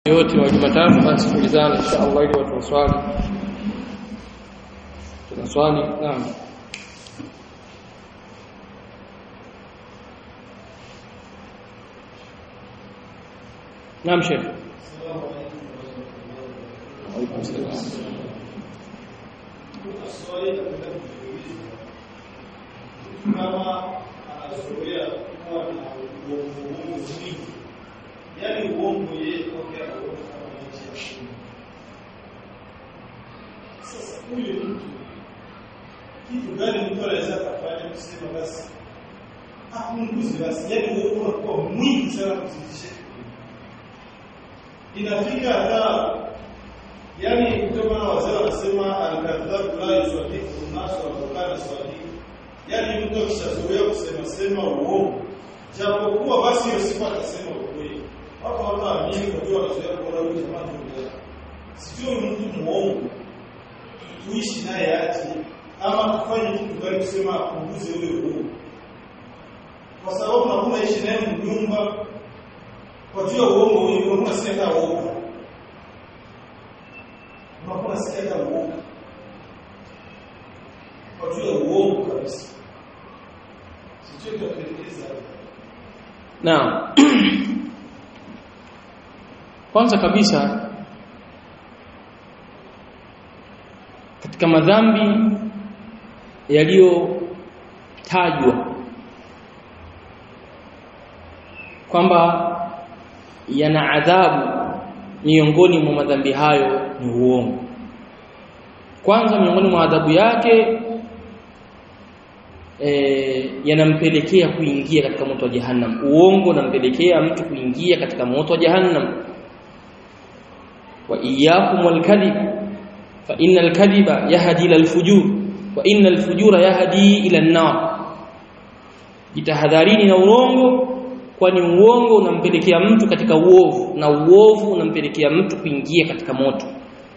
yote wa Jumatatu basi tulizana insha Allah ili watu waswali tunaswali naam naam sheikh Waalaikum salaam kama anazoea kuwa na uongo mwingi, yaani uongo yeye kwake anaona kama maisha ya Mungu. Sasa huyu mtu kitu gani mtu anaweza kufanya kusema basi apunguze basi, yaani uongo unakuwa mwingi sana kuzidisha inafika hata yani ndio maana wazee wanasema al-kadhabu la yusadiku nasu wa kana sadiq yani mtu akishazoea kusema sema uongo japokuwa basi hiyo sifa atasema ukweli hapo watu waamini kwa hiyo wanazoea kuona huyu jamaa ndio sio mtu muongo tuishi naye aje ama tufanye kitu gani kusema apunguze ule uongo kwa sababu nakuwa ishi naye mnyumba kwa juu ya uongo huo unakuwa sikia hata uongo unakuwa sikia hata uongo kwa juu ya uongo kabisa sijui tutapelekeza Naam. Kwanza kabisa katika madhambi yaliyotajwa kwamba yana adhabu miongoni mwa madhambi hayo ni uongo. Kwanza miongoni mwa adhabu yake e, yanampelekea kuingia katika moto wa jahannam. Uongo unampelekea mtu kuingia katika moto wa jahannam. Wa iyyakum wal kadhib fa innal kadhiba yahdi ila al-fujur wa innal fujura yahdi ila an-nar. Jitahadharini na uongo kwani uongo unampelekea mtu katika uovu na uovu unampelekea mtu kuingia katika moto.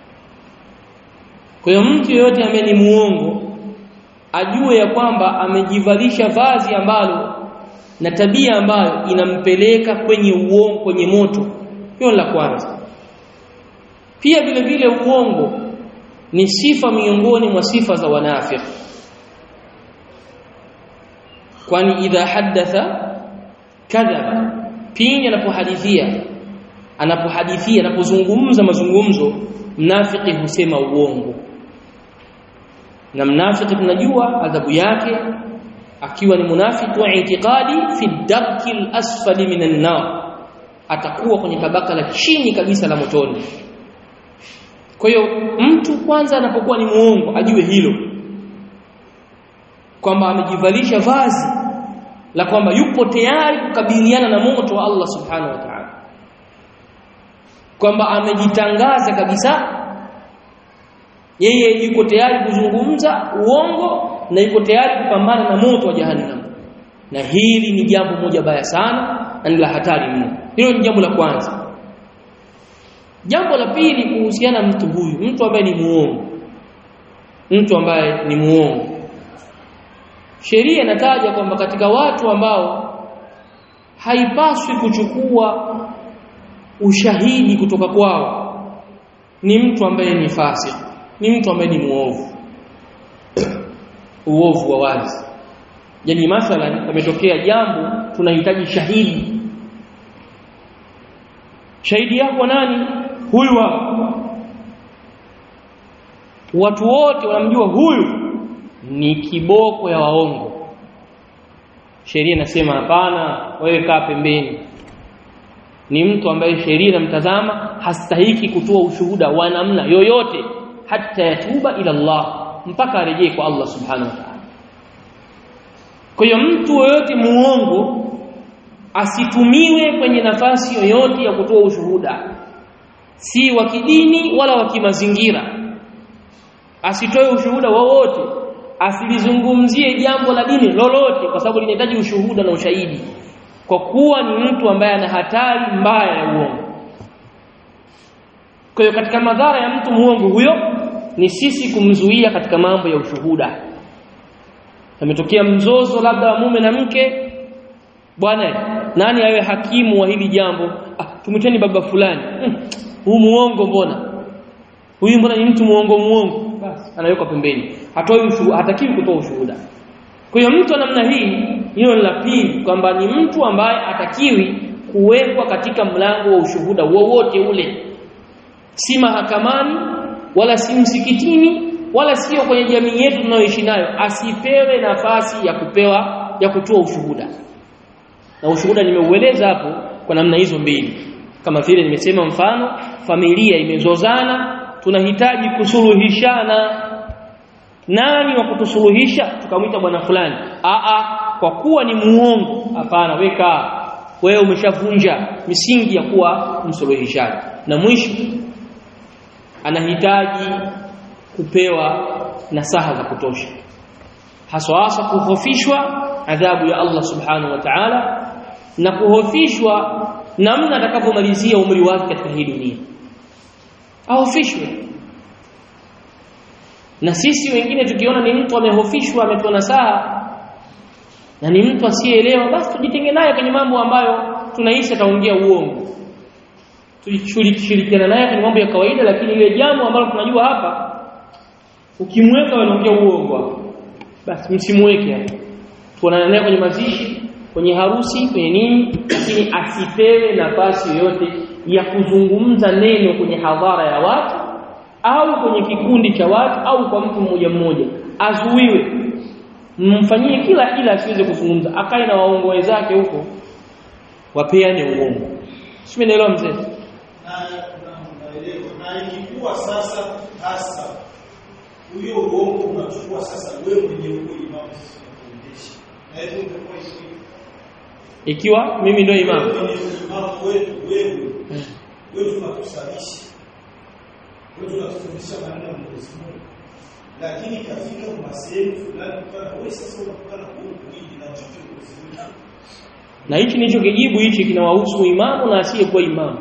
Kwa hiyo mtu yeyote ambaye ni muongo ajue ya kwamba amejivalisha vazi ambalo na tabia ambayo inampeleka kwenye uongo kwenye moto. Hiyo la kwanza. Pia vile vile uongo ni sifa miongoni mwa sifa za wanafiki. Kwani idha haddatha kadhaba pindi anapohadithia anapohadithia anapozungumza mazungumzo mnafiki husema uongo na mnafiki tunajua adhabu yake akiwa ni munafiki wa itikadi fi darki al-asfali minan nar atakuwa kwenye tabaka la chini kabisa la motoni kwa hiyo mtu kwanza anapokuwa ni muongo ajue hilo kwamba amejivalisha vazi la kwamba yupo tayari kukabiliana na moto wa Allah subhanahu wa ta'ala kwamba amejitangaza kabisa yeye yuko tayari kuzungumza uongo na yuko tayari kupambana na moto wa jahannam na hili ni jambo moja baya sana na ni la hatari mno hilo ni jambo la kwanza jambo la pili kuhusiana na mtu huyu mtu ambaye ni muongo mtu ambaye ni muongo sheria inataja kwamba katika watu ambao haipaswi kuchukua ushahidi kutoka kwao ni mtu ambaye ni fasik ni mtu ambaye ni muovu uovu wa wazi yani mathalan ametokea jambo tunahitaji shahidi shahidi yako nani huyu hapa watu wote wanamjua huyu ni kiboko ya waongo sheria inasema hapana wewe kaa pembeni ni mtu ambaye sheria inamtazama hastahiki kutoa ushuhuda wa namna yoyote hata yatuba ila Allah mpaka arejee kwa Allah subhanahu wa ta'ala kwa hiyo mtu yoyote muongo asitumiwe kwenye nafasi yoyote ya kutoa ushuhuda si wa kidini wala wa kimazingira asitoe ushuhuda wowote asilizungumzie jambo la dini lolote kwa sababu linahitaji ushuhuda na ushahidi kwa kuwa ni mtu ambaye ana hatari mbaya ya uongo kwa hiyo katika madhara ya mtu muongo huyo ni sisi kumzuia katika mambo ya ushuhuda ametokea mzozo labda wa mume na mke bwana nani awe hakimu wa hili jambo ah, tumwiteni baba fulani hmm, huu muongo mbona huyu mbona ni mtu muongo muongo basi anawekwa pembeni hatoi ushuhuda hatakiwi kutoa ushuhuda kwa hiyo mtu wa namna hii hiyo ni la pili kwamba ni mtu ambaye atakiwi kuwekwa katika mlango wa ushuhuda wowote ule si mahakamani wala si msikitini wala sio kwenye jamii yetu tunayoishi nayo asipewe nafasi ya kupewa ya kutoa ushuhuda na ushuhuda nimeueleza hapo kwa namna hizo mbili kama vile nimesema mfano familia imezozana tunahitaji kusuluhishana nani wa kutusuluhisha tukamwita bwana fulani a a kwa kuwa ni muongo hapana weka wewe umeshavunja misingi ya kuwa msuluhishaji na mwisho anahitaji kupewa nasaha za kutosha haswa hasa kuhofishwa adhabu ya Allah subhanahu wa ta'ala na kuhofishwa namna atakavyomalizia umri wake katika hii dunia ahofishwe na sisi wengine tukiona ni mtu amehofishwa ametoa nasaha na ni mtu asiyeelewa basi tujitenge naye kwenye mambo ambayo tunahisi ataongea uongo tulishirikiana naye kwenye mambo ya kawaida lakini ile jambo ambalo tunajua hapa ukimweka anaongea uongo hapo basi msimweke hapo tuonana naye kwenye mazishi kwenye harusi kwenye nini lakini asipewe nafasi yoyote ya kuzungumza neno kwenye hadhara ya watu au kwenye kikundi cha watu au kwa mtu mmoja mmoja azuiwe mfanyie kila ila asiweze kuzungumza akae na waongo wenzake huko wapeane uongo sio naelewa mzee na ikikuwa sasa hasa huyo uongo unachukua sasa wewe mwenye huo imamu sasa unafundisha na hivyo utakuwa hivyo ikiwa mimi ndio imamu kwenye imamu wetu wewe wewe tunakusalisha wewe tunakufundisha maneno ya Mwenyezi Mungu lakini katika masehemu fulani kana wewe sasa unakutana huko hili na chochote kuzimu na hichi ndicho kijibu hichi kinawahusu imamu na asiyekuwa imamu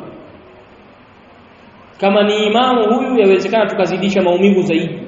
kama ni imamu huyu yawezekana tukazidisha maumivu zaidi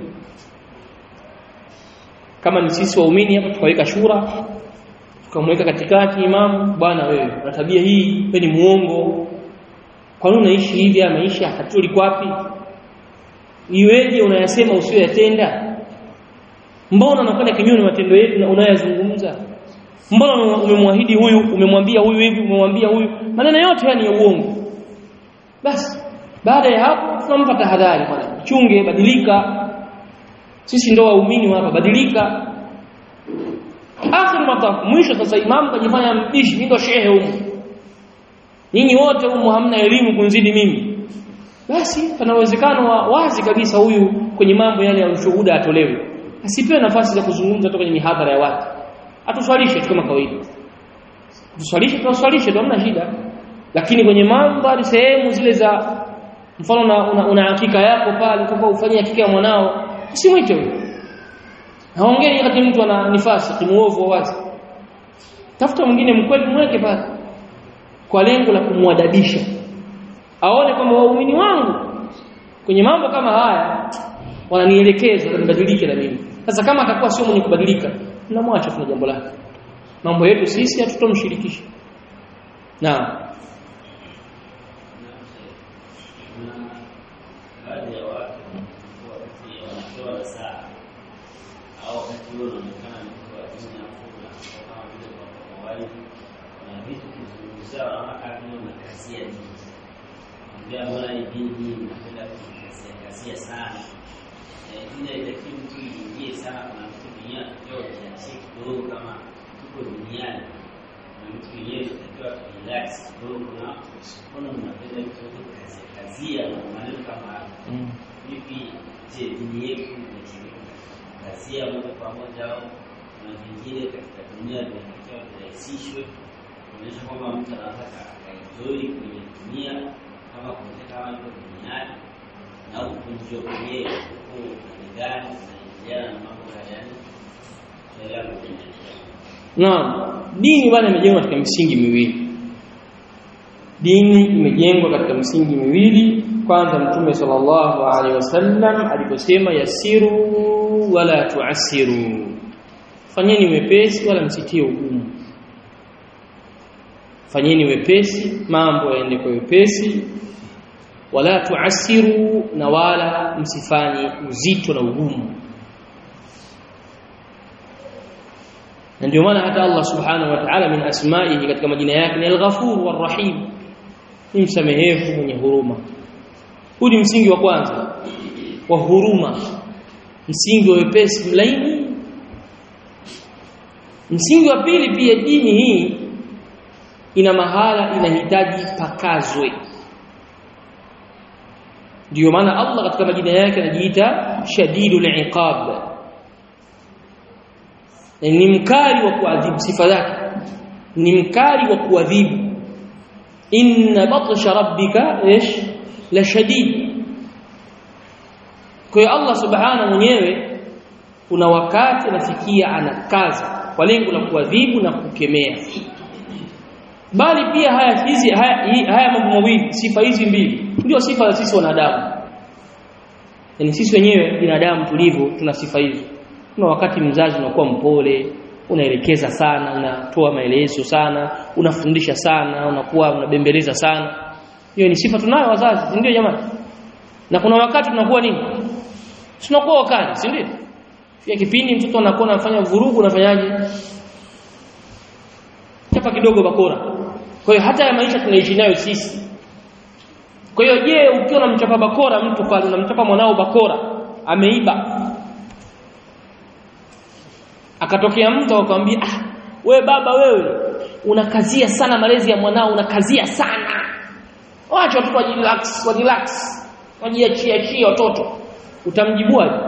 kama ni sisi waumini hapa tukaweka shura tukamweka katikati imamu bwana wewe na tabia hii wewe ni muongo kwa nini unaishi hivi ya maisha hatuli kwapi iweje unayasema usiyoyatenda mbona unakwenda kinyume na matendo yetu na unayazungumza mbona umemwahidi huyu umemwambia huyu hivi umemwambia huyu maneno yote haya ni ya uongo basi baada ya hapo tunampa tahadhari bwana chunge badilika sisi ndo waumini hapa badilika akhir mataf mwisho sasa imamu kajifanya mbishi mimi ndo shehe humu nyinyi wote humu hamna elimu kunzidi mimi basi pana uwezekano wa wazi kabisa huyu kwenye mambo yale ya ushuhuda atolewe asipewe nafasi za kuzungumza toka kwenye mihadhara ya watu atuswalishe tu kama kawaida tuswalishe tunaswalishe tu hamna shida lakini kwenye mandhari sehemu zile za mfano una, una, una hakika yako pale utakuwa ufanyie hakika ya mwanao usimwite huyo haongei wakati mtu ana nifasi kimuovu wazi tafuta mwingine mkweli mweke pale kwa lengo la kumwadabisha aone kwamba waumini wangu kwenye mambo kama haya wananielekeza nibadilike na mimi sasa kama atakuwa sio mwenye kubadilika tunamwacha tuna jambo lake mambo yetu sisi hatutomshirikisha naam baadhi ya watu wanatoa saa au wakati huo unaonekana ni mtu wa dini ya fula kama vile kwa kawaida na vitu kizungumzia wanaona kama vile unakasia dini ambia mbona ni dini hii unapenda kukasia kasia sana ile itakiwa mtu iingie sana kuna vitu vingine tunatakiwa kiachie kidogo kama tuko duniani na vitu vingine tunatakiwa kurelax kidogo na mbona mnapenda vitu vyote kukazia kazia na maneno kama hayo mm. vipi je dini yetu inakazia moja kwa moja au na vingine katika dunia vinatakiwa virahisishwe kuonyesha kwamba mtu anaweza akaenjoi kwenye dunia kama kuonyesha kama iko duniani na kukunjio kwenyewe huku ni gani unaingiliana na mambo haya yani tunaelewa kuendelea Naam, dini bwana imejengwa katika misingi miwili. Dini imejengwa katika misingi miwili. Kwanza Mtume sallallahu alaihi wasallam aliposema yasiru wala tuasiru, fanyeni wepesi wala msitie ugumu. fanyeni wepesi mambo yaende kwa wepesi wala tuasiru na wala msifanye uzito na ugumu na ndio maana hata Allah subhanahu wa ta'ala min asma'ihi katika majina yake ni al-ghafur war-rahim ni msamehevu mwenye huruma huu ni msingi wa kwanza wa huruma msingi wa wepesi mlaini msingi wa pili pia dini hii ina mahala inahitaji pakazwe ndio maana Allah katika majina yake anajiita shadidul iqab ni mkali wa kuadhibu sifa zake ni mkali wa kuadhibu inna batsha rabbika ish la shadid kwa hiyo Allah subhanahu mwenyewe kuna wakati anafikia anakaza kwa lengo la kuadhibu na kukemea bali pia haya hizi haya, haya mambo mawili sifa hizi mbili ndio sifa za sisi wanadamu yani sisi wenyewe binadamu tulivyo tuna sifa hizo kuna wakati mzazi unakuwa mpole unaelekeza sana unatoa maelezo sana unafundisha sana unakuwa unabembeleza sana hiyo ni sifa tunayo wazazi ndio jamani na kuna wakati tunakuwa nini tunakuwa wakali si ndio pia kipindi mtoto anakuwa anafanya vurugu unafanyaje chapa kidogo bakora kwa hiyo hata ya maisha tunaishi nayo sisi kwa hiyo je ukiwa unamchapa bakora mtu pale unamchapa mwanao bakora ameiba akatokea mtu akwambia ah we baba wewe unakazia sana malezi ya mwanao unakazia sana wacha watoto wajirelax wajirelax wajiachie achie watoto utamjibuaje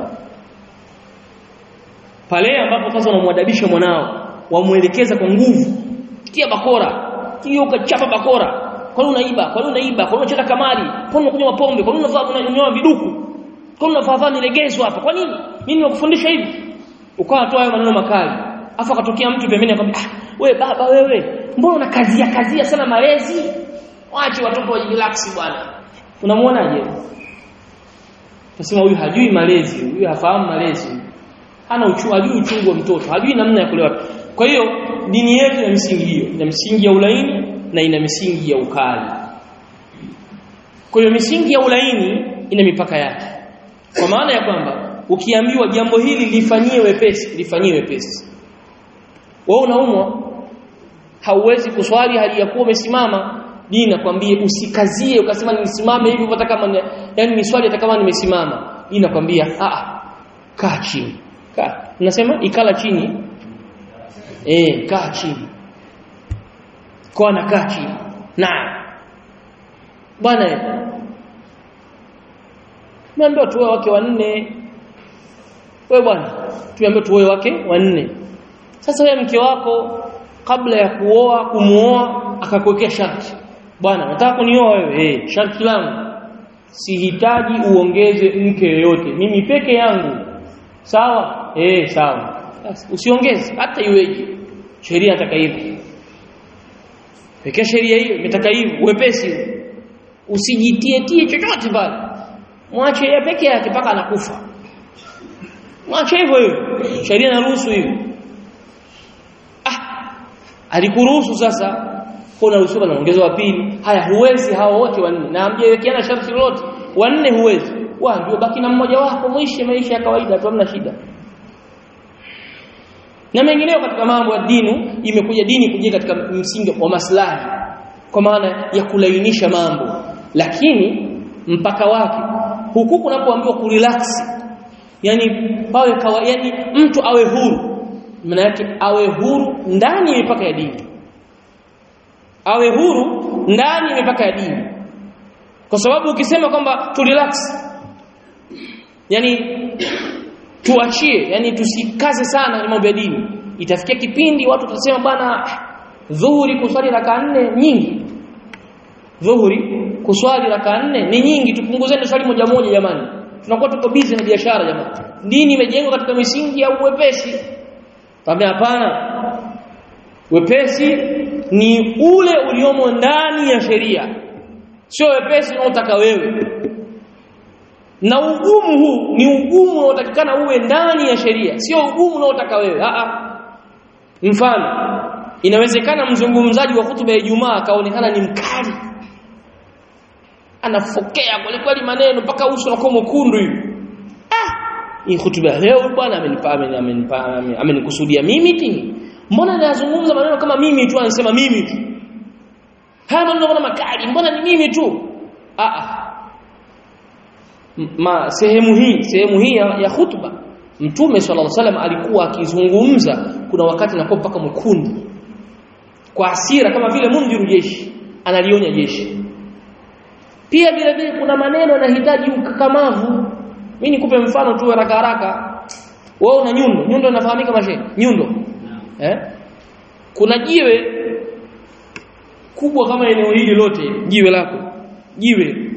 pale ambapo sasa unamwadabisha mwanao wamuelekeza kwa nguvu tia bakora hiyo ukachapa bakora kwa nini unaiba kwa nini unaiba kwa nini unacheza kamari kwa nini unakunywa pombe kwa nini unavaa unanyoa viduku kwa nini unavaa nilegezo hapa kwa nini mimi nimekufundisha hivi ukawa toa hayo maneno makali afa akatokea mtu pembeni akamwambia ah we baba wewe mbona unakazia kazia sana malezi waache watoto wajirelax bwana unamuonaje Tasema huyu hajui malezi huyu hafahamu malezi hana uchungu hajui uchungu wa mtoto hajui namna ya kulewa kwa hiyo dini yetu ina misingi hiyo ina misingi ya ulaini na ina misingi ya ukali kwa hiyo misingi ya ulaini ina mipaka yake kwa maana ya kwamba ukiambiwa jambo hili lifanyie wepesi lifanyie wepesi wewe unaumwa hauwezi kuswali hali ya kuwa umesimama dini nakwambia usikazie ukasema nisimame hivi hata kama yani ni swali hata kama nimesimama dini nakwambia a kaa chini kaa unasema ikala chini eh kaa chini kwa na kaa chini na bwana Tumeambiwa tuoe wake wanne. Wewe bwana, tumeambiwa tuoe wake wanne. Sasa wewe mke wako kabla ya kuoa kumuoa akakuwekea sharti. Bwana, nataka kunioa wewe. Eh, sharti langu sihitaji uongeze mke yoyote. Mimi peke yangu. Sawa? Eh, sawa. Usiongeze hata iweje. Sheria nataka hivyo. Pekee sheria hiyo imetaka hivyo, uwepesi. Usijitie tie chochote pale mwache yeye peke yake mpaka anakufa mwache hivyo hivyo sheria inaruhusu hivyo ah alikuruhusu sasa kuna ruhusa na ongezo wa pili haya huwezi hao wote wanne na amjewekeana sharti lolote wanne huwezi wa ndio baki na mmoja wako mwishe maisha ya kawaida tu hamna shida na mengineo katika mambo ya dini imekuja dini kuja katika msingi wa maslahi kwa maana ya kulainisha mambo lakini mpaka wake huku kunapoambiwa kurelax yani pawe kawa, yani mtu awe huru maana yake awe huru ndani ya mipaka ya dini awe huru ndani ya mipaka ya dini kwa sababu ukisema kwamba tu relax yani tuachie yani tusikaze sana mambo ya dini itafikia kipindi watu watasema bwana dhuhuri kuswali raka nne nyingi dhuhuri kuswali raka nne ni nyingi tupunguzeni swali moja moja jamani tunakuwa tuko busy na biashara jamani dini imejengwa katika misingi ya uwepesi tambia hapana wepesi ni ule uliomo ndani ya sheria sio wepesi unaotaka wewe na ugumu huu ni ugumu unaotakikana uwe ndani ya sheria sio ugumu unaotaka wewe a a mfano inawezekana mzungumzaji wa hutuba ya Ijumaa akaonekana ni mkali anafokea kweli kweli maneno mpaka uso unakuwa mwekundu hivi ah hii hutuba leo bwana amenipa amenipa amenikusudia mimi ti mbona anazungumza maneno kama mimi tu anasema mimi tu haya maneno kama makali mbona ni mimi tu ah ah ma sehemu hii sehemu hii ya, ya hutuba mtume sallallahu alaihi wasallam alikuwa akizungumza kuna wakati anakuwa mpaka mwekundu kwa hasira kama vile mundhiru jeshi analionya jeshi pia vile vile kuna maneno yanahitaji ukakamavu mimi nikupe mfano tu haraka haraka wewe una nyundo nyundo inafahamika mashe nyundo eh kuna jiwe kubwa kama eneo hili lote jiwe lako jiwe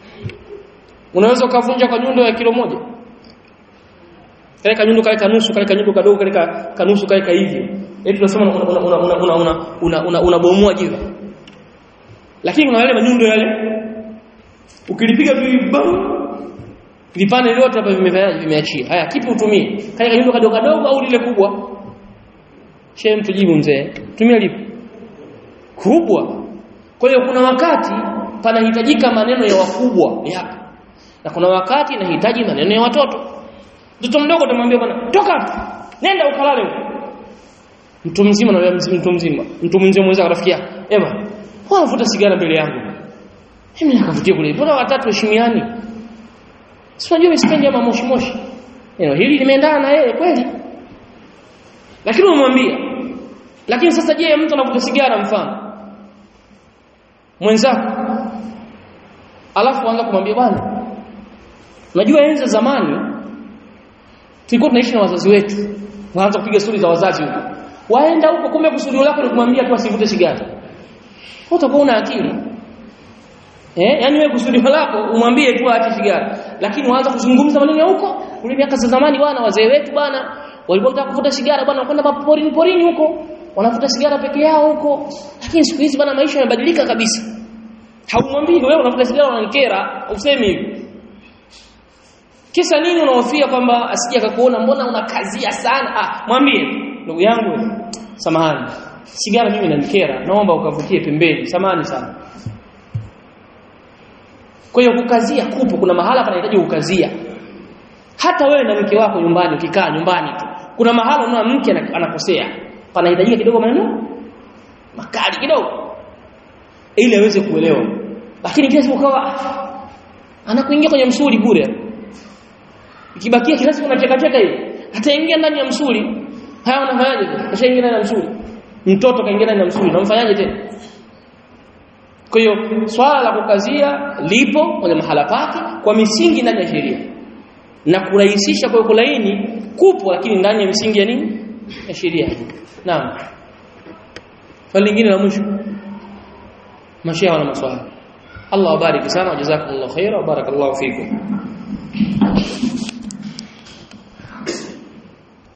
unaweza ukavunja kwa nyundo ya kilo moja kale kanyundo kale kanusu kale kanyundo kadogo kale kanusu kale ka hivyo eti tunasema una una una una una una una unabomoa jiwe lakini kuna yale manyundo yale ukilipiga tu bam vipande vyote hapa vimefanyaje vimeachia haya kipi utumie kale kanyundo kadogo kadogo au lile kubwa shehe mtujibu mzee tumia lipi kubwa kwa hiyo kuna wakati panahitajika maneno ya wakubwa yapo na kuna wakati inahitaji maneno ya watoto mtoto mdogo utamwambia bwana toka nenda ukalale huko mtu mzima na mtu mzima mtu mzima mwenzake rafiki yake ema unavuta sigara mbele yangu mimi nakavutia kule mbona watatu heshimiani si unajua misipendi ama moshi moshi neno hili limeendana na yeye kweli lakini umwambia lakini sasa je mtu anavuta sigara mfano mwenzako alafu anza kumwambia bwana unajua enzi zamani tulikuwa tunaishi na wazazi wetu waanza kupiga stori za wazazi huko waenda huko kumbe kusudio lako ni kumwambia tu asivute sigara utakuwa una akili eh yani wewe kusudio lako umwambie tu aache sigara lakini waanza kuzungumza maneno ya huko kule miaka za zamani bwana wazee wetu bwana walikuwa wanataka kuvuta sigara bwana wanakwenda maporini porini huko wanavuta sigara peke yao huko lakini siku hizi bwana maisha yamebadilika kabisa haumwambii wewe unavuta sigara unanikera usemi hivi kisa nini unahofia kwamba asije akakuona mbona unakazia sana ah mwambie ndugu yangu samahani sigara mimi inanikera naomba ukavutie pembeni samahani sana kwa hiyo kukazia kupo kuna mahala panahitaji kukazia hata wewe na mke wako nyumbani ukikaa nyumbani tu kuna mahala unaona mke anakosea panahitajika kidogo maneno makali kidogo ili aweze kuelewa lakini kila siku ukawa anakuingia kwenye msuli bure ikibakia kila siku unacheka cheka hivi ataingia ndani ya msuli haya unafanyaje ashaingia ndani ya msuli mtoto kaingia ndani ya msuli unamfanyaje tena kwa hiyo swala la kukazia lipo kwenye mahala pake kwa misingi ndani ya sheria na kurahisisha kwa kulaini kupo lakini ndani ya misingi ya nini ya sheria naam swali lingine la mwisho mashia wana maswali Allah wabariki sana wajazakumullahu khaira wa barakallahu fikum